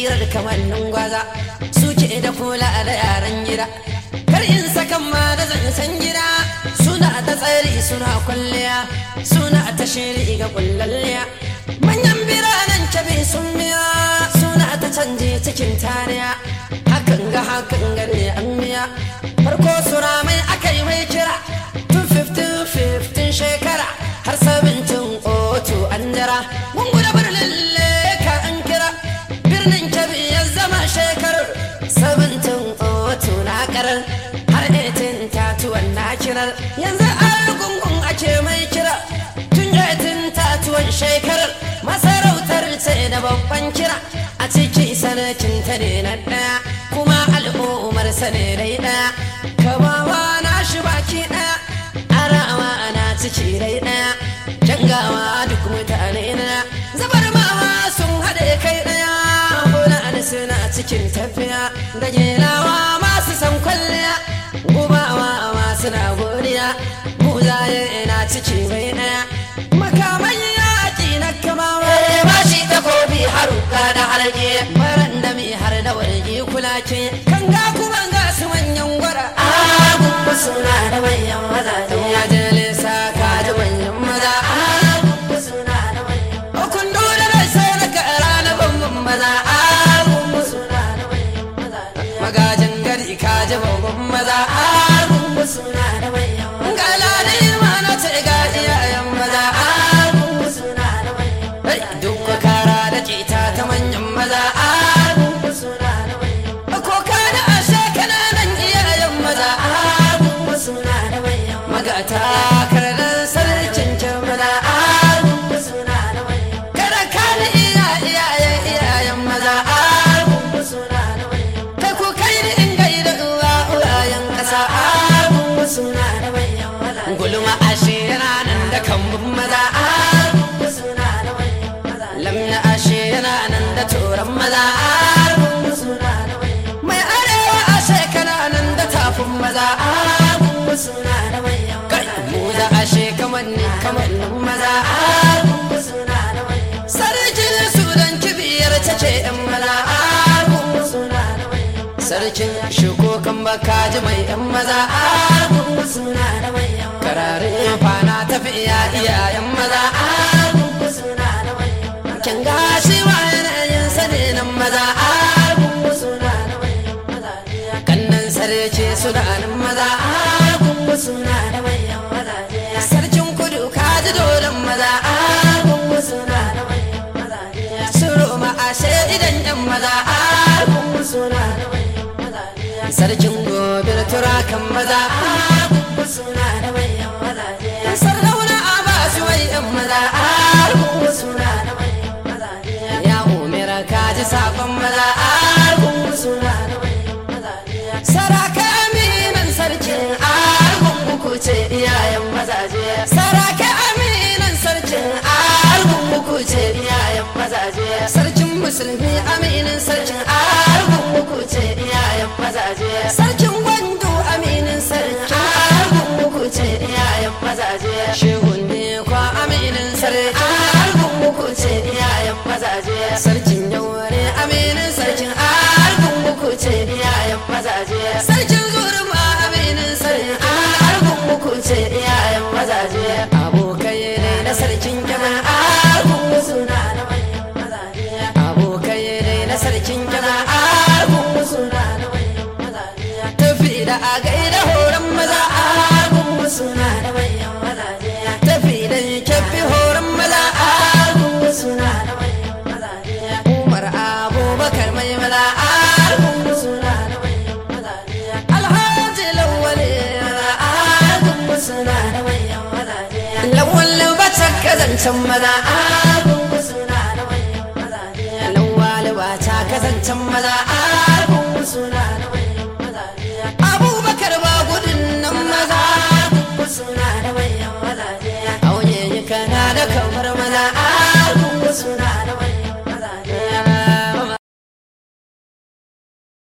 basirar kamannin gwaza suke da kula da yaran gida kar in sakan ma da zancen gida suna ta tsari suna kwalliya suna ta shiri ga kullalliya manyan biranen kebe sun biya suna ta canje cikin tariya hakan ga hakan gane an miya farko sura mai aka yi mai kira tun 15 shekara har 17 oto an jira mun guda birnin leka an kira birnin kebe ya zama shekarar 17 oto na karar har 18 tatuwan na kirar yanzu gungun ake mai kira tun 18 tatuwan shekarar masarautar ce da babban kira a ciki sanakin ta ne na ɗaya kuma al'ummar sa ne dai ɗaya kabawa na shi baki ɗaya arawa na ciki dai ɗaya jangawa duk mutane na zabar mawa sun haɗe kai ɗaya fulani suna cikin tafiya da gelawa masu san kwalliya gubawa masu na godiya buzaye na ciki bai ɗaya makaman yaƙi na kamawa ba shi takobi haruka da harge baran da mi har da warge kula ke kan ga kuma ga su manyan gwara agun suna da manyan maza ya jale sa ka da manyan maza agun suna da manyan kun dole da sai na kara na bambam maza agun suna da manyan maza magajin gari ka ji babban maza agun suna da manyan maza galani ma na ce ga iyayen maza agun suna da manyan maza duk kara da kita ta manyan maza agun suna da manyan ko ka da ashe kananan iyayen maza agun suna da manyan magata karanan sarkin kin maza agun suna da manyan kada ka da iya iyayen iyayen maza agun suna da manyan kai ko kai da in gaida uwa uwayen kasa agun suna da manyan maza gulma ashe yana nan da kambun maza agun suna da manyan maza lamna ashe yana nan da turan maza agun suna da manyan mai arewa ashe kana nan da tafin maza agun suna da manyan kai mu da ashe kamanni kamannin maza agun suna da manyan sarkin sudan kibiyar ta ce yan maza agun suna da manyan sarkin shuko kan baka ji mai yan maza agun suna da manyan kararin fana tafiya iyayen maza agun suna da manyan kin gashi wa yanayin sanin maza agun suna da manyan maza kannan sarki sudanin maza agun suna da manyan maza sarkin kudu kaji dodon maza agun suna da manyan maza suro ma ashe idan yan maza agun suna da manyan maza sarkin gobir turakan maza agun suna da manyan maza sardauna a ba su wai yan maza agun suna da manyan maza ya umira kaji sakon maza agun suna da manyan maza saraka aminan sarkin argun uku ce iyayen mazaje saraka aminan sarkin argun uku ce iyayen mazaje sarkin musulmi aminin sarkin argun uku ce iyayen mazaje sarkin gwandu aminin sarkin argun uku ce iyayen mazaje shehun ne kwa aminin sarkin argun uku ce iyayen mazaje sarkin yaure aminin sarkin argun uku ce iyayen mazaje sarkin zurma aminin sarkin argun uku ce iyayen mazaje abokai ne na sarkin kyamar argun suna da manyan mazaje abokai ne na sarkin kyamar argun suna da manyan mazaje tafi da a gaida horon maza argun suna da manyan mazaje tafi da kyafi horon maza argun suna da manyan mazaje umar abubakar mai maza argun suna da manyan mazaje alhaji lawale maza argun suna da manyan mazaje lawal bata kazancen maza argun suna da manyan mazaje lawal bata kazancen maza